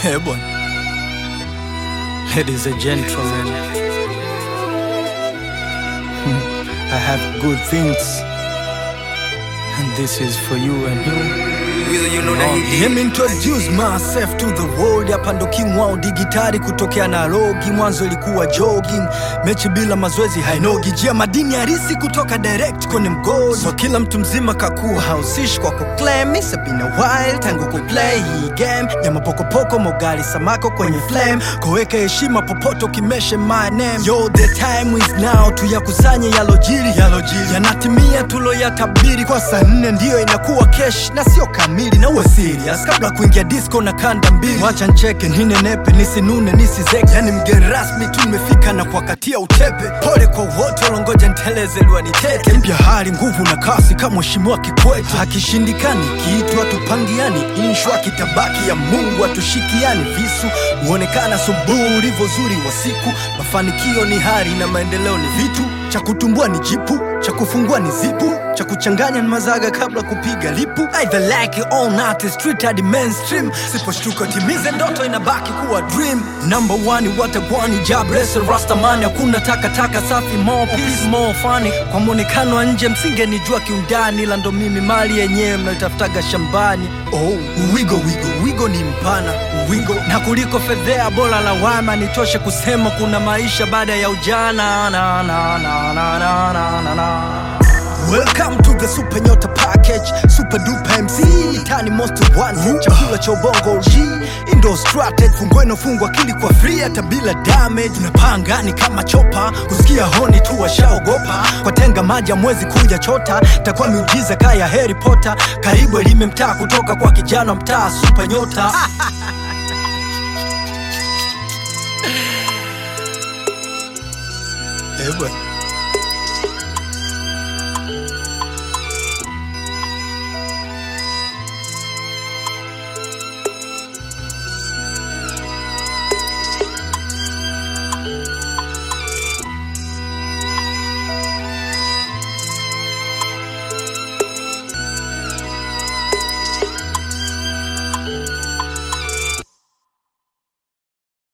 Eh, bwana. Ladies and gentlemen, I have good things, and this is for you and you. you know that he Let me introduce myself to the world. Hapa ndo king wao digitali kutokea Nairobi. Mwanzo ilikuwa jogging, mechi bila mazoezi hainogi. Jia madini harisi kutoka direct kwenye mgodi. So kila mtu mzima kakuwa hausishi kwa kuclaim. It's been a while tangu kuplay hii game ya mapokopoko, mogali samako kwenye flame. Koweka heshima popote ukimeshe my name. Yo, the time is now, tuyakusanye yalojiri, yalojiri yanatimia tuloyatabiri. Kwa saa nne ndiyo inakuwa kesh na sio kamili, na uwe serious kabla kuingia disco na kanda mbili. Wacha ncheke ninenepe, nisinune nisizeke, yani mgeni rasmi tu nimefika na kuwakatia utepe. Pole kwa wote walongoja nteleze liwanitete. Mpya hali nguvu na kasi kama mheshimiwa Kikwete. Akishindikani kiitwa tupangiani, inshwa kitabaki ya Mungu atushikiani. Visu huonekana subuhi ulivyo zuri wa siku. Mafanikio ni hari na maendeleo ni vitu, cha kutumbua ni jipu, cha kufungua ni zipu, cha kuchanganya ni mazaga kabla kupiga lipu. Either like it or not, it's street hadi mainstream. Siposhtuka timize ndoto inabaki kuwa dream. Number one watagwani jabrese rastamani, hakuna takataka safi, more peace, more funny. Kwa mwonekano wa nje msingenijua kiundani, ila ndo mimi mali yenyewe mnaitafutaga shambani. Oh, wigo wigo wigo ni mpana wigo na kuliko fedhea, bora lawama nitoshe kusema kuna maisha baada ya ujana na, na, na, na, na, na, na, na. Welcome to the Super Nyota Package, Super Duper MC, Tani Most Wanted, chakula cha ubongo G, Indo Strategy, fungweno fungwa akili kwa free hata bila damage. Unapanga ni kama chopa, kusikia honi tu washaogopa, kwa tenga maji mwezi kuja chota, takuwa miujiza kaya Harry Potter, karibu elime mtaa kutoka kwa kijana mtaa Super Nyota. Eh, bwana.